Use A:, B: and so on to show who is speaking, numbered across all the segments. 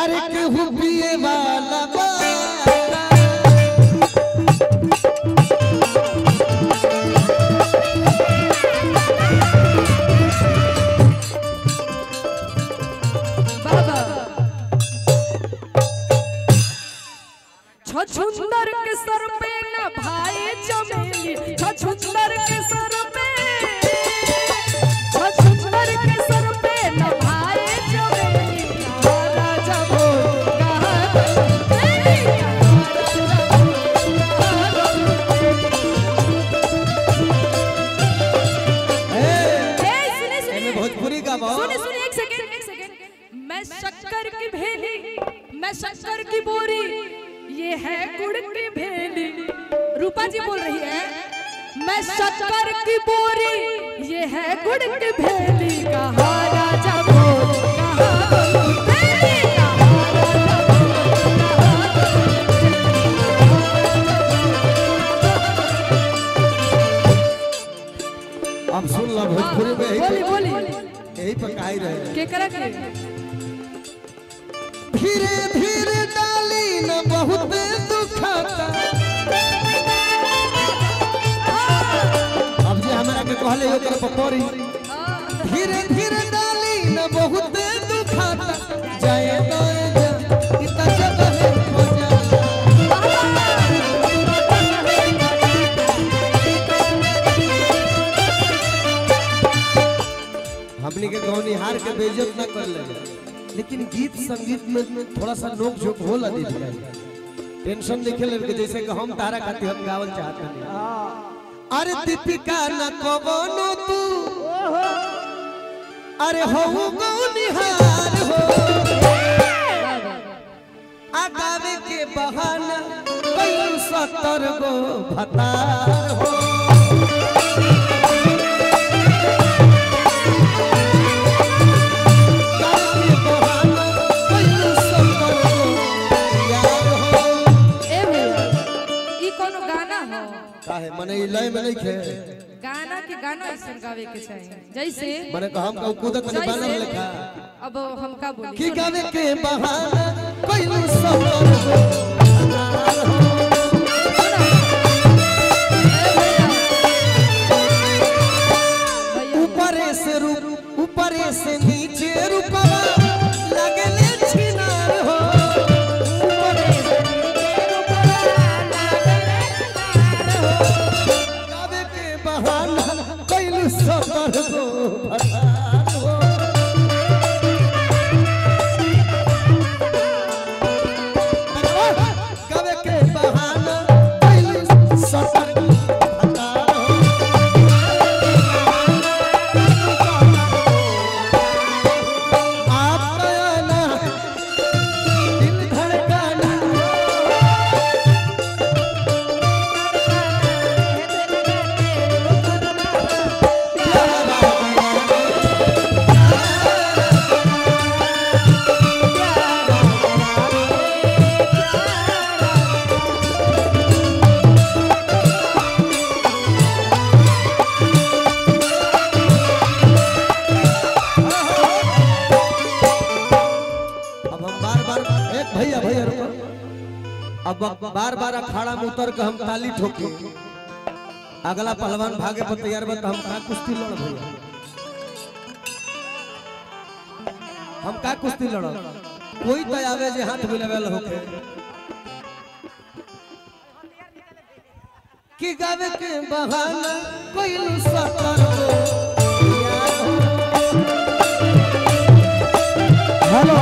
A: अरे केहू पिए वाला बा
B: बाबा छछुंदर के सर पे न भाई चमेली छछुंदर के सर पे छछुंदर के सर पे न भाई चमेली कहाँ राजा भोज कहाँ तेरी कहाँ राजा भोज ए सुने
A: एमे
B: सुने
A: भोजपुरी का बा
B: सुनिए सुनिए एक सेकंड एक सेकंड मैं शक्कर की भेली मैं शक्कर की बोरी ये है गुड़ की भेली रूपा जी बोल रही है मैं शक्कर की बोरी ये है गुड़ की भेली कहा राजा बोल कहा भेली कहा राजा
A: अब सुन लो भोजपुरी में यही
B: बोली
A: पे
B: बोली
A: यही पे काई रहे
B: के करा के
A: धीरे धीरे डाली न बहुत दुखता अब जे हमरा के कहले ओकर पपरी धीरे धीरे डाली न बहुत दुखता जाए तो जा इतना जगह हो जा हमनी के गौनी हार के बेइज्जत न कर ले लेकिन गीत संगीत में थोड़ा सा नोक झोंक होला दी टेंशन देखे ले कि जैसे कि हम तारा खातिर हम गावल चाहत नहीं अरे दीपिका न कवनो तू अरे हो गौनी हार हो आ गावे के बहाना कई सत्तर गो भतार हो
B: ए भैया ई कोनो गाना हो
A: काहे मने ई लय में नहीं खे
B: गाना के गाना ऐसा गावे के चाहिए जैसे
A: मने कहा हम कहू कूदत नहीं बानर
B: जैसे
A: लेखा
B: अब हम का बोली
A: की गावे के बहाना कइलू सफर ऊपर से रूप ऊपर से नीचे रूपवा लगले छिनार हो ऊपर से नीचे रूपवा लगले छिनार हो गावे के बहाना कइलू सफर गो भतार हो गावे के बहाना कइलू सफर गो भतार हो आपका आना दिल धड़काना अब हम बार बार एक भैया भैया रुको अब बार बार अखाड़ा में उतर के हम ताली ठोके अगला पहलवान भागे पर तैयार बा तो हम का कुश्ती लड़ भैया हम का कुश्ती लड़ कोई तो आवे जे हाथ मिलावेल होके कि गावे के बहाना कोई सतर हेलो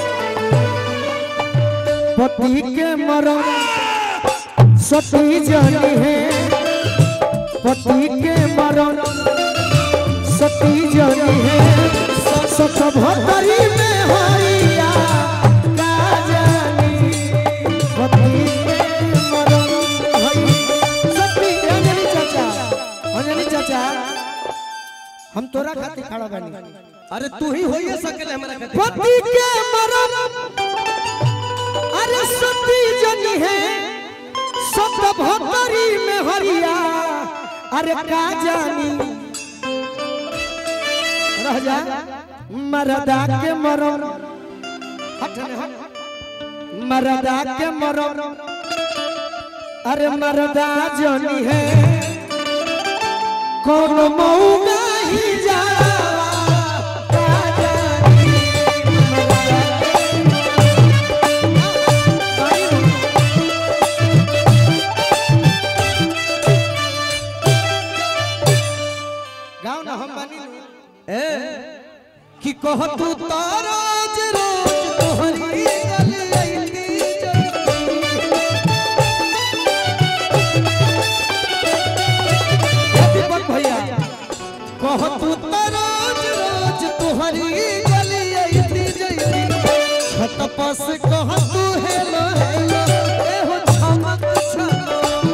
A: पति के मरण सती जानी है पति के मरण सती जानी है सत भतरी में हरिया का जानी पति के मरण हई सती अंजलि चाचा अंजलि चाचा हम तोरा खातिर खड़ा बानी अरे तू ही होइए सकेले हमरा खातिर पति के मरण अरे सती जनी है सत भतरी में हरिया अरे का जानी रह जा मरदा के मरण हट ने हट मरदा के मरो अरे मरदा जोनी है कौन मऊगा ही जावा का जानी गाँव ना हम बानी ए कि कह तू तो रोज रोज तोहरी गली अइती जइती। ए दीपक भैया कह तू तो रोज रोज तोहरी गली अइती जइती छत पस कह तू हेलो हेलो ए हो छमक छमक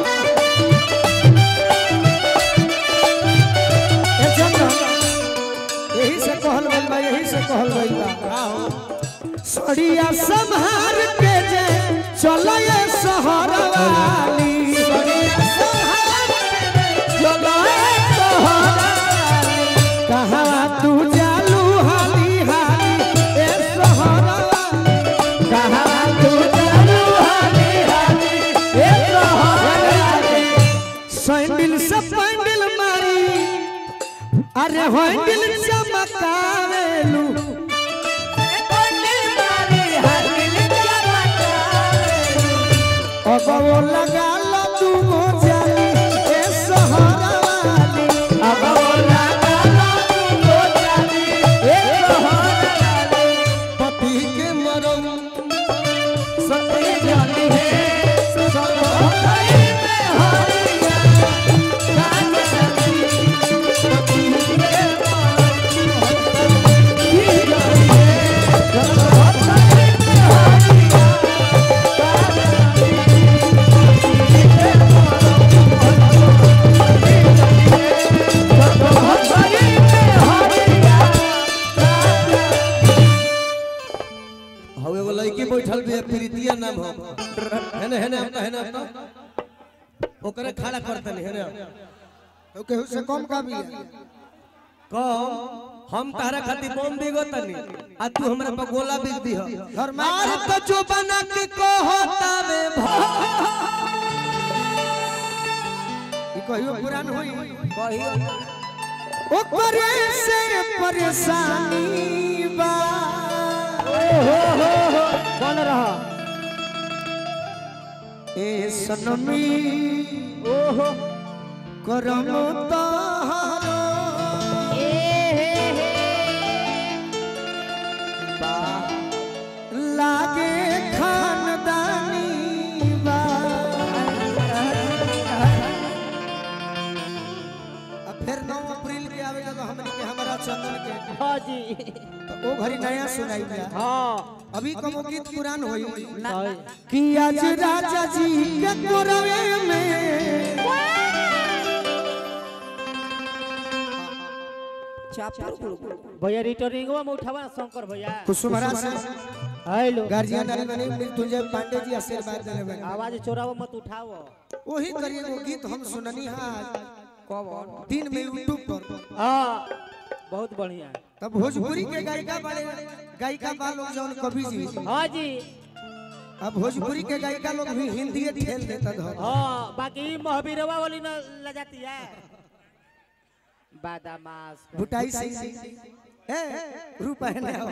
A: ए चंद्र यही से कहल गइल बा यही से कहल गइल बा सड़िया संहार के जे चलए शहर वाली सड़िया संहार के जे चलए शहर वाली कहाँ तू जालू हाली हाली ए शहर वाली कहाँ तू जालू हाली हाली ए शहर वाली सैंडल से पैंडल मारी अरे हैंडल चमकावेलू अब वो लगा लो तू हो जाली ए सहारा वाली अब वो लगा लो तू हो जाली ए सहारा वाली पति के मरम सती जानी है सब होई में हारिया कान सती पति के मरम की जानी है सब होई में हारिया हौ एगो लड़की बैठल भी है प्रीतिया नाम हो हेने हेने हेने हेने ओकरे खड़ा करते नहीं हेने
C: तो केहू से कम का भी है
A: कहो हम तारा खातिर बम बिगो तनी आ तू हमरा पर गोला बिग दी
C: घर में
A: मार तो जो बना के कहता में
C: ई कहियो पुरान होई
A: ओकरे से परेशानी बा
C: बन रहा
A: ए सनमी ओहो करम तहारो लागे खानदानी बा
C: अब फिर 9 अप्रैल के आवे जब हमनी के हमारा चंदन के
D: हाँ जी
C: तो ओ घड़ी नया सुनाई दिया
D: हाँ
C: अभी कमो गीत पुरान होई
D: सही
A: कि आज राजा जी के कोरवे में
D: भैया रिटर्निंग में उठावा ना शंकर भैया
C: कुसुमरा से
D: हेलो
C: गार्जियन आरी बने मृत्युंजय पांडे जी आशीर्वाद देले बने
D: आवाज चोरावो मत उठाओ
C: वही करिए वो गीत हम सुननी है दिन में यूट्यूब पर
D: हाँ बहुत बढ़िया
C: तब भोजपुरी के गायिका बड़े गायिका बा लोग जौन कवि जी
D: हाँ जी
C: अब भोजपुरी के गायिका लोग भी हिंदी ठेल देता धर
D: हाँ बाकी महावीरवा वाली न ल जाती है बादामास
C: भुटाई सिंह जी ए रूप पहने हो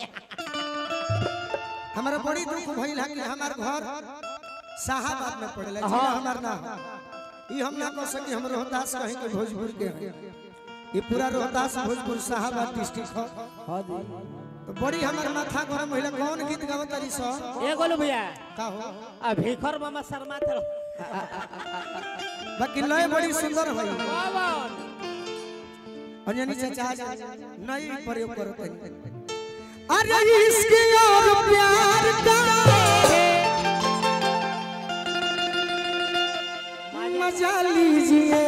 C: हमारा बड़ी दुख भइल है कि हमार घर शाहाबाद में पड़ेला जिला हमार ना हो। ई हम ना कह सकी हम रोहतास कहीं के भोजपुर के हैं ये पूरा रोहतास भोजपुर शाहाबाद डिस्ट्रिक्ट हो
D: हाँ जी
C: तो बड़ी हमार माथा गरम महिला कौन गीत गावत तारी सो
D: ए गोलू भैया
C: का हो
D: आ भिखर मामा शर्मा थे
C: बाकी लय बड़ी सुंदर होई
D: कौन
C: अंजनी चाचा नई प्रयोग करत हैं
A: अरे इश्क और प्यार का मजा लीजिए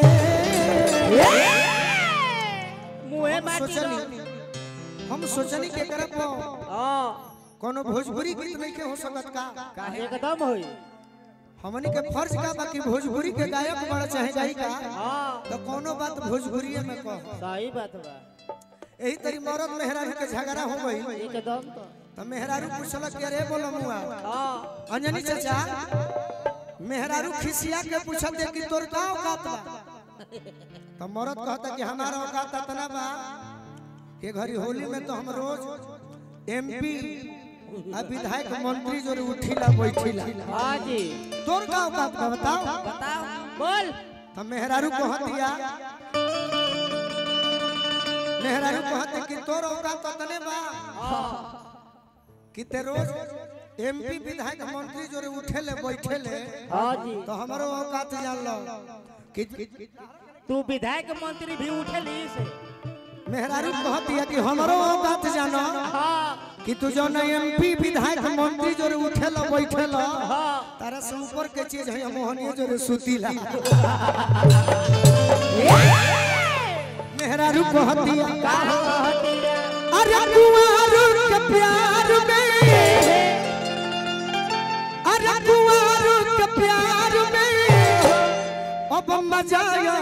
D: मुहे माटी
C: सोचनी हम सोचनी के करब
D: हाँ
C: कोनो भोजपुरी गीत नहीं के हो सकत का
D: एकदम होई
C: हमनी के फर्ज का बाकी भोजपुरी के गायक बड़ा चाहे गायिका
D: हाँ
C: तो कोनो बात भोजपुरी में कह
D: सही बात बा
C: यही तरी मरद मेहरारू के झगड़ा हो गई
D: एकदम तो
C: तो मेहरारू पूछल कि अरे बोलो मुआ
D: हाँ
C: अंजनी चाचा मेहरारू खिसिया के पूछत है कि तोर का औकात बा तो मरद कहता कि हमारा औकात इतना बा कि घरी होली में तो हम रोज एमपी आ विधायक मंत्री जो उठिला बैठिला
D: हाँ जी
C: तोर का औकात बा बताओ
D: बताओ बोल
C: तो मेहरारू कहतिया मेहरारू कहते कि तोर औकात इतने बा कि ते रोज एमपी विधायक मंत्री जो उठेले बैठेले
D: हाँ जी
C: तो हमारो औकात जान लो कि
D: तू विधायक मंत्री भी उठेली से
C: मेहरारू कहती है कि हमारो औकात जानो
D: हाँ
C: कि तू जो न एमपी विधायक मंत्री जो उठेलो बैठेलो
D: हाँ
C: तारा से ऊपर के चीज है मोहनिया जो सुतीला मेहरारू कहती है
D: का कहती है
C: अरे कुंवर के प्यार में अरे कुंवर के प्यार में अब मजा आया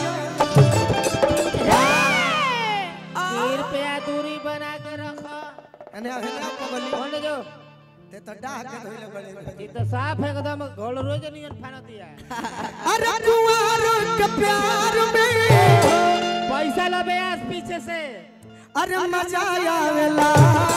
D: तीन पे दूरी बना के रखो
C: अने अहे ना पगली
D: कौन जो
C: ते तो डाह के धोइले बड़े
D: ये तो साफ एकदम गोल रोज नियन फाना दिया
C: अरे कुंवर के प्यार में
D: पैसा लबे आज पीछे से
C: अरे मजा आवेला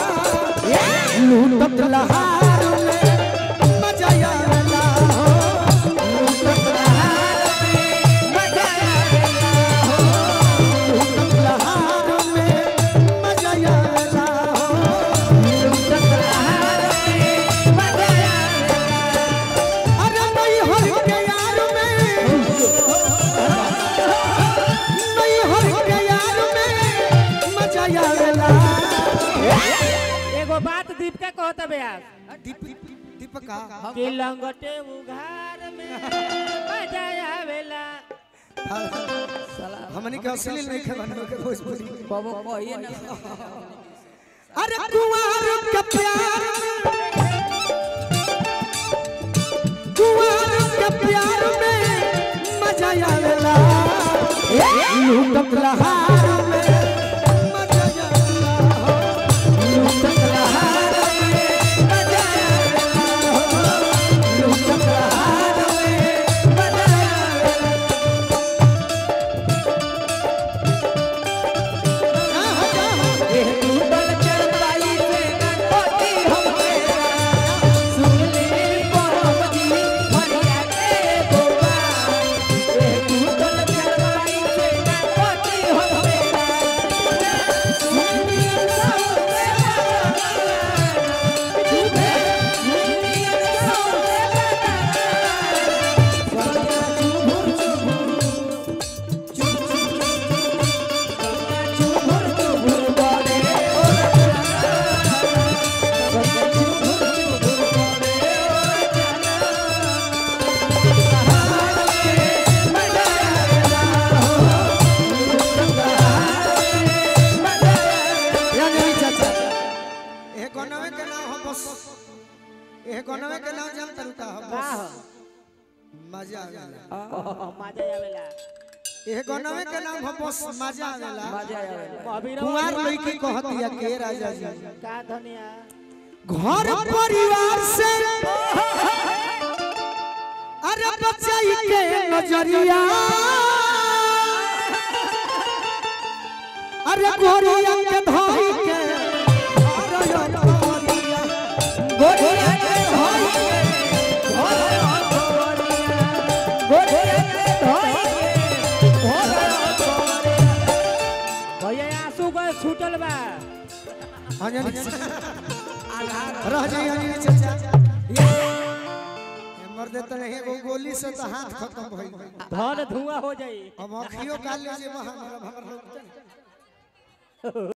C: लूटत लहार में मजा आवेला लूटत लहार में मजा आवेला लूटत लहार में मजा आवेला लूटत लहार में मजा आवेला अरे नहीं हर के यार में नहीं हर के यार में मजा आवेला
D: एगो बात दीपिका कहता बे आज
C: दीपका
D: कि लंगटे उघार में मजा आवेला
C: हमनी के असली नहीं खे बनवे के भोजपुरी
B: बाबू कहिए ना
C: अरे कुंवर के प्यार कुंवर के प्यार में मजा आवेला लूटत लहार में मजा आवेला लूटत लहार में मजा आवेला लूटत लहार में मजा आवेला
B: ये टूटल चरपाई से कोटी हम मेरा सुन ले परम जी भरिया के गोबा ये टूटल चरपाई से कोटी हम मेरा सुन ले सबसे जुबे सुन ले सबसे बता चुभुर चुभुर चुभुर बोले
C: या नहीं चाचा ए गनवे के नाम हो बस ए गनवे के नाम जान तरुका हो
D: का
C: बस
D: हो
C: मजा आवेला
D: मजा आवेला
C: ए गनवे के नाम हो बस मजा आवेला
D: अभी
C: कुंवार लड़की कहती है के राजा जी
D: का धनिया
C: घर परिवार से अरे बचाई के नजरिया अरे गोरिया के धोई के अरे यो गोरिया गोरिया के धोई के
D: भैया आंसू को छूटल बा
C: रह जाइए अंजनी चाचा ये मर देते नहीं एगो गोली से तो हाथ खत्म भइल
D: धन धुआं हो जाई
C: अब अखियो काल लीजिए वहां हमारा भर